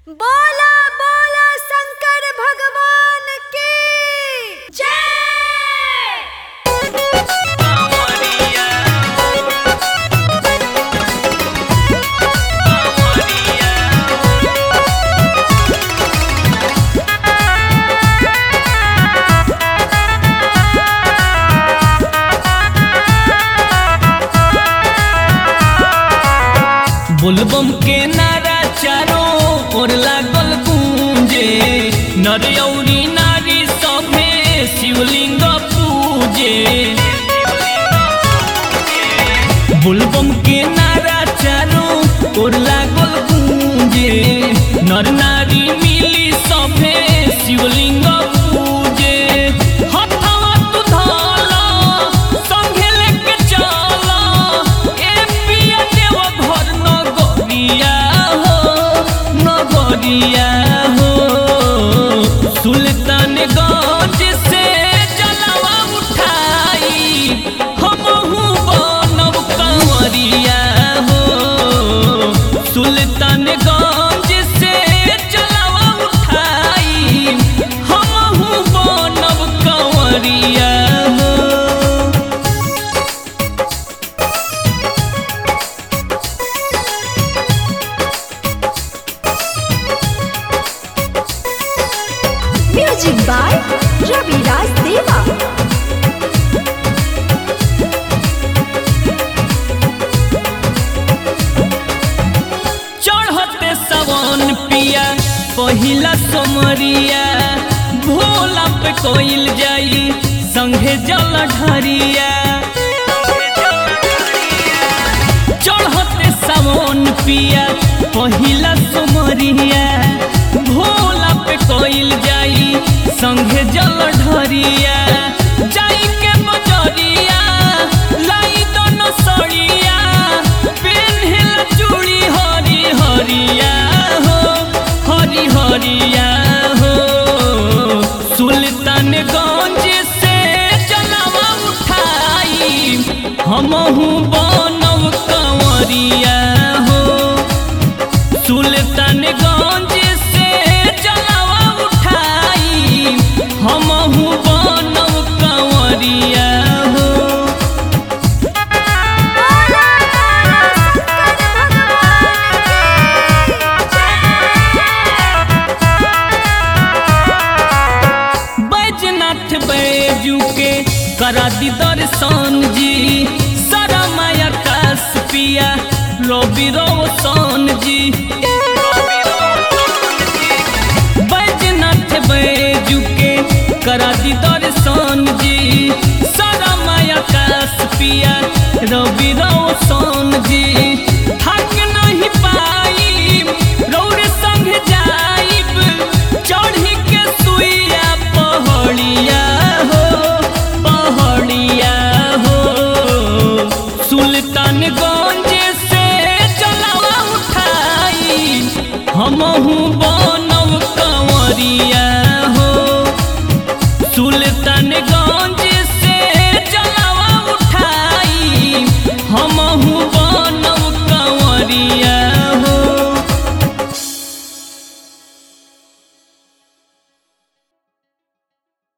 बोला बोला शंकर भगवान की जय बोलबम के नारा चारों ओर लागल गूंजे नर औरी नारी सभे शिवलिंग पूजे बोलबम के नारा चारों ओर लागल गूंजे नर नारी मिली सभे शिवलिंग पूजे हथवा तू धाला संगे लेके चला ए पिया देव घर नगरिया हो नगरिया हो सुल्तानगंज से जलवा उठाई हमहू बनब कंवरिया हो सुल्तानगंज से जलवा उठाई हमहू बनब कंवरिया हो म्यूजिक बाय रविराज देवा चढ़ते सवन पिया पहिला सोमरिया भोला पे कोइल जाई संघे जल ढरिया चढ़ते सवन पिया पहिला सोमरिया भोला पे कोइल जाई संघे जल ढरिया जाई के बजरिया लाई दोनों सड़िया पेन्हल चूड़ी हरी हरिया हो हरी हरिया हो सुल्तानगंज से जलवा उठाई हमहू बनब कंवरिया हो सुल्तानगंज से जलवा उठाई हमहू बनब कंवरिया हो बोला बैजनाथ बैजू के करा दी दर्शन जी सारा माया कास पिया रवि रोशन जी बैजनाथ बैजू के करा दी दर्शन जी सारा माया कास पिया रवि रोशन जी